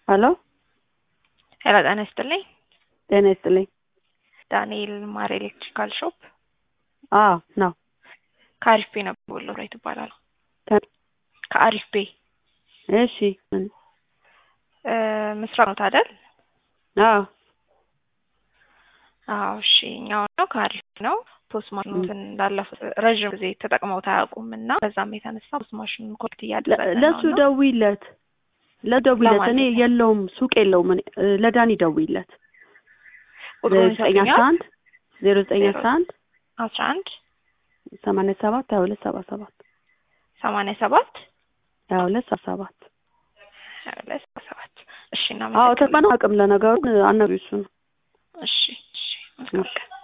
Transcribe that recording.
ሄሎ ሄሎ ጤና ይስጥልኝ። ጤና ይስጥልኝ። ዳንኤል ማር ኤሌክትሪካል ሾፕ አዎ ነው። ከአሪፍ ቤ ነበር ወሎ ላይ ትባላለሁ። ከ- ከአሪፍ ቤ እሺ ምን? እ፣ ምስራቅ ነው አይደል? አዎ አዎ እሺ። እኛው ነው ከአሪፍ ነው። ፖስት ማሽኑን እንዳለፉት ረዥም ጊዜ ተጠቅመውት አያውቁም እና በዛም የተነሳ ፖስት ማሽኑን ኮርት እያደረገ ለ- ነው ለሱ እና ደውይለት ለደውይለት ለማን እኔ ልበል? የለውም ሱቅ የለውም እኔ እ፣ ለዳኒ ደውይለት ቁጥሩን ዘጠኝ አስራ ይሰጡኛል። አንድ ዜሮ ዘጠኝ አስራ አንድ አስራ አንድ ሰማንያ ሰባት ሀያ ሁለት ሰባ ሰባት ሰማንያ ሰባት ሀያ ሁለት ሰባ ሰባት ሀያ ሁለት ሰባ ሰባት እሺ አዎ እናመሰግናለን። ተቀና አቅም ለነገሩ አናግሪው እሱ ነው እሺ እሺ መልካም ቀን